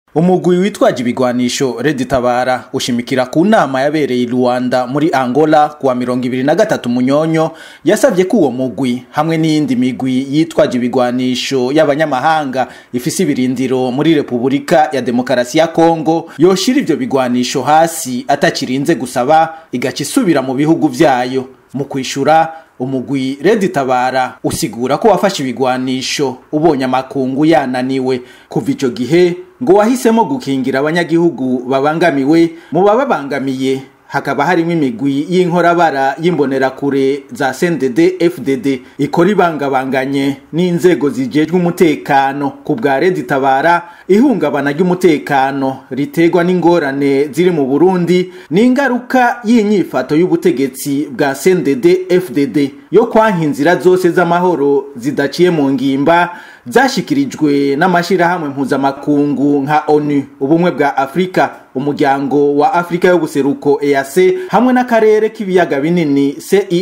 umugwi witwaje ibigwanisho Red Tabara ushimikira ku nama yabereye i Rwanda muri Angola kuwa mirongo ibiri na gatatu munyonyo yasavye ko uwo mugwi hamwe n'iyindi migwi yitwaje ibigwanisho y'abanyamahanga ifise ibirindiro muri Repubulika ya Demokarasi ya Kongo yoshira ivyo bigwanisho hasi atakirinze gusaba igaca isubira mu bihugu vyayo mu kwishura umugwi Red Tabara usigura ko wafashe ibigwanisho ubonye amakungu yananiwe kuva ico gihe ngo wahisemo gukingira abanyagihugu babangamiwe mu bababangamiye hakaba harimo imigwi y'inkorabara y'imbonerakure za CNDD FDD ikora ibangabanganye n'inzego zijejwe umutekano ku bwa Red Tabara ihungabana ry'umutekano ritegwa n'ingorane ziri mu Burundi n'ingaruka y'inyifato y'ubutegetsi bwa CNDD FDD yo kwanka inzira zose z'amahoro zidaciye mu ngimba zashikirijwe n'amashirahamwe mpuzamakungu nka ONU ubumwe bwa Afrika umuryango wa Afrika y'ubuseruko EAC hamwe n'akarere k'ibiyaga binini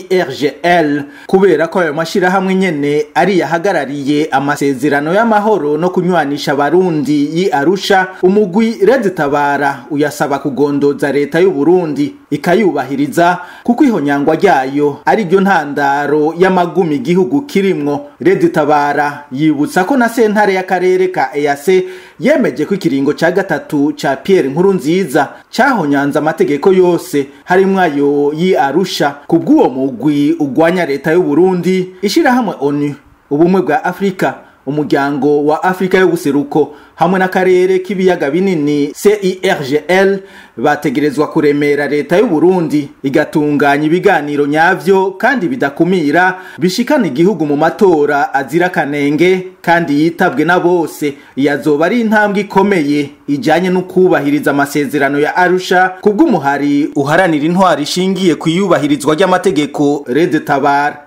CIRGL kubera ko ayo mashirahamwe nyene ari yahagarariye amasezerano y'amahoro no kunywanisha abarundi yi Arusha umugwi Red Tabara uyasaba kugondoza leta y'u Burundi ikayubahiriza kuko ihonyangwa ryayo ari ryo ntandaro y'amagumi igihugu kirimwo Red Tabara yibutsa ko na sentare y'akarere ka EAC yemeje ko ikiringo ca gatatu ca Pierre Nkuru nziza cahonyanze amategeko yose harimwo ayo yi Arusha kubw'uwo mugwi ugwanya leta y'u Burundi ishirahamwe ONU ubumwe bwa Afrika umuryango wa Afrika y'ubuseruko hamwe n'akarere k'ibiyaga binini CIRGL bategerezwa kuremera leta y'u Burundi igatunganya ibiganiro nyavyo kandi bidakumira bishikana igihugu mu matora azira kanenge kandi yitabwe na bose yazoba ari intambwe ikomeye ijanye no kubahiriza amasezerano ya Arusha kubw'umuhari uharanira intwari ishingiye ku iyubahirizwa ry'amategeko Red Tabara